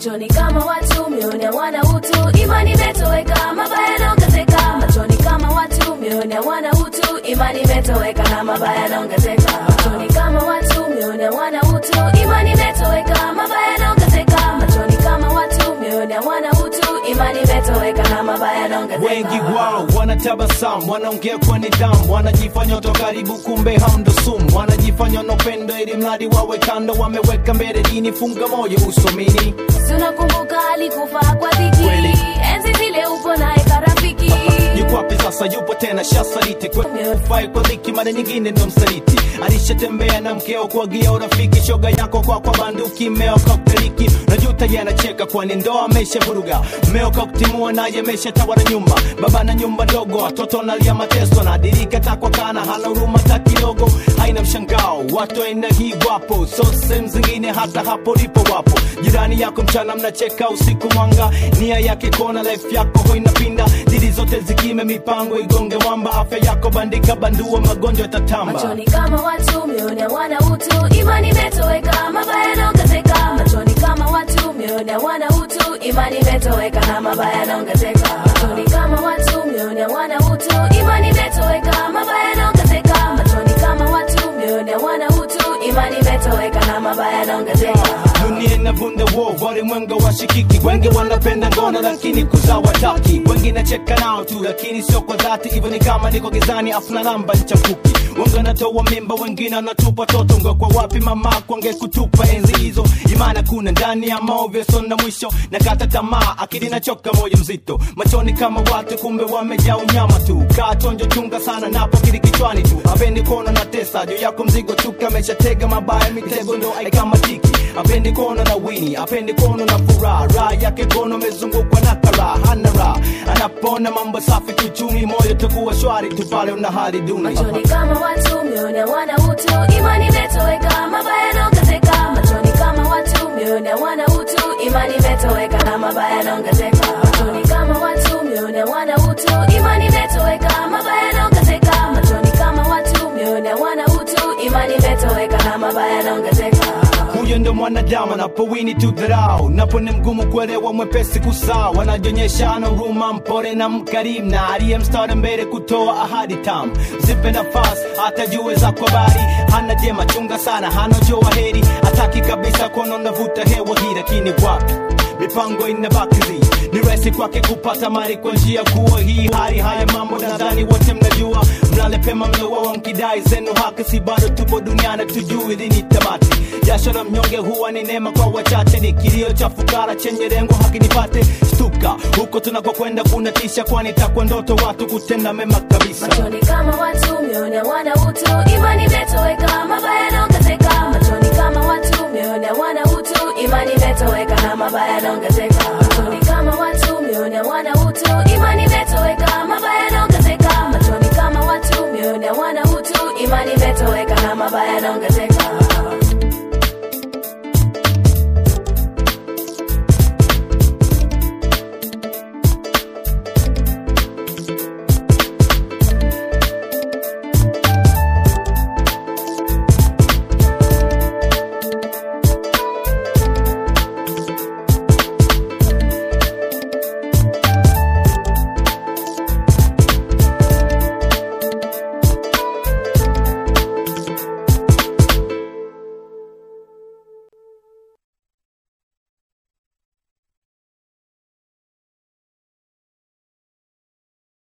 machoni kama watu mioyoni hawana utu imani imetoweka mabaya yanaongezeka machoni kama watu mioyoni hawana utu imani imetoweka na mabaya yanaongezeka machoni kama watu mioyoni hawana utu imani imetoweka mabaya yanaongezeka machoni kama watu mioyoni hawana utu imani imetoweka na mabaya yanaongezeka wengi wao wanatabasamu wanaongea kwa nidhamu wanajifanya watu wa karibu kumbe hao ndo sumu wanajifanya wanopendo ili mradi wawe kando wameweka mbele dini funga moyo usomini Si unakumbuka alikufa kwa dhiki Kweli. enzi zile upo naye karafiki yuko wapi sasa yupo tena shasaliti kufai kwa dhiki mara nyingine ndo msaliti alishatembea na mkeo kuagia urafiki shoga yako kwa kwa banduki mmeo kakteliki najuta yanacheka kwani ndoa amesha vuruga mmeo kakutimua naye amesha tawala nyumba baba na nyumba ndogo watoto nalia mateso nadirika takwa kana hana huruma ta kidogo haina mshangao watu aina hii wapo so sehemu zingine hata hapo lipo wapo jirani yako mchana mnacheka usiku mwanga nia yake kona life yako ho inapinda didi zote zikime mipango igonge mwamba afya yako bandika bandua magonjwa yatatamba machoni kama watu mioyoni hawana utu imani imetoweka mabaya yanaongezeka machoni kama watu mioyoni hawana utu imani imetoweka na mabaya yanaongezeka machoni kama watu mioyoni hawana utu imani imetoweka mabaya yanaongezeka machoni kama watu mioyoni hawana utu imani imetoweka na mabaya yanaongezeka dunia inavunda wo walimwenga washikiki wengi wanapenda ngono lakini kuzaa wataki wengi nacheka nao tu lakini sio kwa dhati hivyo ni kama niko gizani afuna namba nchafuki wengi wanatoa mimba wengine wanatupa toto ngwe kwa wapi mama kwange kutupa enzi hizo imana kuna ndani ya maovyo sona mwisho na kata tamaa akili nachoka moyo mzito machoni kama watu kumbe wamejaa unyama tu kaa chonjo chunga sana napo kili kichwani tu apendi kuona na tesa juu yako mzigo tu kameshatega mabaya mitego ndo aikamatiki apendi kuona na wini apendi kuona na furaha raha yake kono amezungukwa na karaha hana raha anapona mambo safi kiuchumi moyo takuwa shwari tu pale una hali duni machoni kama watu mioyoni hawana utu imani imetoweka mabaya yanaongezeka machoni kama watu mioyoni hawana utu imani imetoweka na mabaya yanaongezeka machoni kama watu mioyoni hawana utu imani imetoweka mabaya yanaongezeka machoni kama watu mioyoni hawana utu imani imetoweka na mabaya yanaongezeka huyo ndo mwanadamu anapowini tu dharau napo ni mgumu kuelewa mwepesi kusaa wanajionyesha ana huruma mpore na mkarimu na aliye mstari mbele kutoa ahadi tamu zipe nafasi hata jue za kwa bari hana jema chunga sana hana joa heri hataki kabisa kuona unavuta hewa hii lakini wapi mipango inabakizi ni rahisi kwake kupata mali kwa njia kuwa hii hali haya mambo nadhani wote mnajua mlale pema mlowawa mkidai zenu haki si bado tupo duniani tujui lini tamati jasho la mnyonge huwa ni neema kwa wachache ni kilio cha fukara chenye lengo haki nipate stuka huko tunakokwenda kunatisha kwani takwa ndoto watu kutenda mema kabisa machoni kama watu mioyoni hawana utu imani imetoweka mabaya yanaongezeka machoni kama watu mioyoni hawana utu imani imetoweka na mabaya yanaongezeka machoni kama watu mioyoni hawana utu imani imetoweka mabaya yanaongezeka machoni kama watu mioyoni hawana utu imani imetoweka na mabaya yanaongezeka